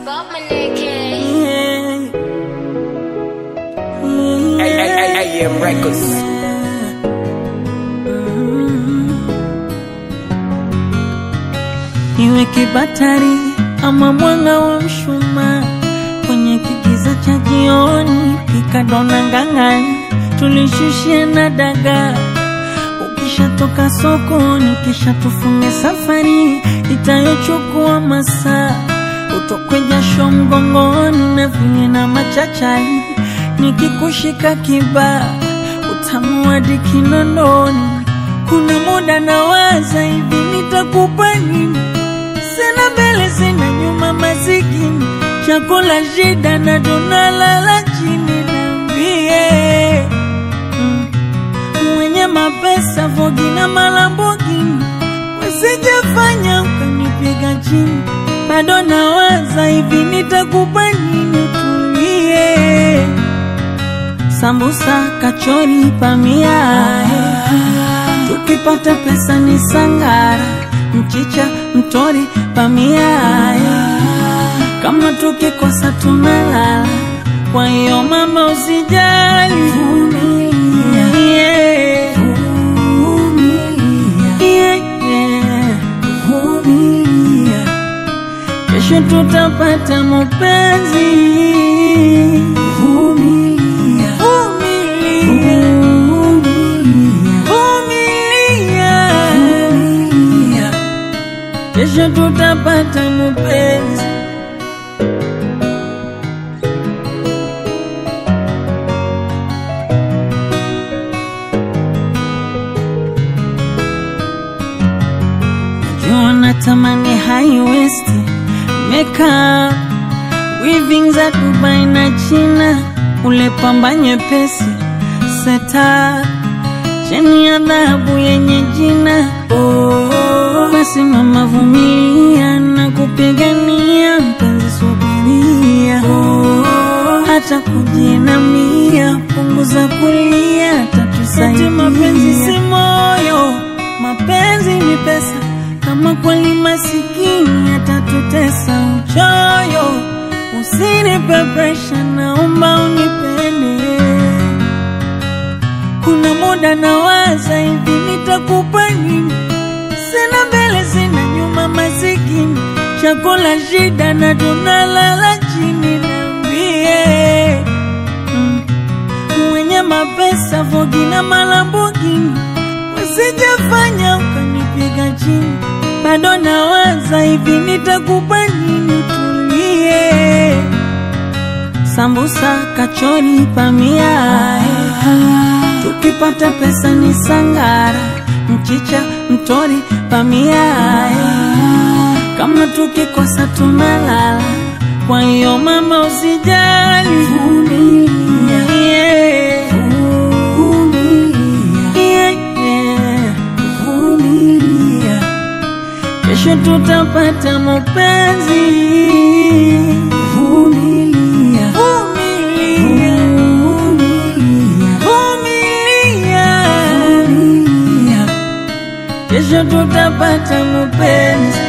Bob Maneke. AM Records. Iwe kibatari ama mwanga wa mshumaa kwenye kigiza cha jioni, pika dona ngang'ani, tulishushie na dagaa. Ukishatoka sokoni, kisha tufunge safari itayochukua masaa, utokwe jasho mgongoni na vile na machachari, nikikushika kibaa utamu hadi kinondoni. Kuna muda nawaza hivi, nitakupa nini? Sina mbele sina nyuma, masikini chakula shida na tunalala chini. Niambie mm, mwenye mapesa Vogi na Malambogini, wasijafanya ukanipiga chini. Bado nawaza hivi, nitakupa nini? Tulie sambusa, kachori, pamia tukipata pesa ni sangara, mchicha, mtori, pamia kama tukikosa tunalala. Kwa hiyo mama, usijali, vumilia, yeah. Yeah, yeah. Vumilia. Kesho tutapata mapenzi. Vumilia. Vumilia. Vumilia. Kesho tutapata mapenzi. Najua natamani high waist makeup weaving za Dubai na China, ule pamba nyepesi seta cheni ya dhahabu yenye jina oh. Basi mama, vumilia na kupigania mpenzi, subiria oh. hata kujinamia, punguza kulia, tatusaidia. Mapenzi si moyo, mapenzi ni pesa. Kama kweli masikini atatutesa uchoyo, usinipe presha, naomba unipende. Kuna muda nawaza hivi, nitakupa nini? Sina mbele sina nyuma, masikini chakula shida na tunalala chini. Niambie mm, mwenye mapesa Vogi na Malambogini wasijafanya ukanipiga chini. Bado nawaza hivi, nitakupa nini? Tulie sambusa, kachori, pamia tukipata pesa ni sangara, mchicha, mtori, pamia kama tukikosa tunalala. Kwa hiyo mama, usijali, vumilia, yeah. Yeah, yeah. Vumilia. Kesho tutapata mapenzi. Vumilia. Vumilia. Vumilia. Kesho tutapata mapenzi.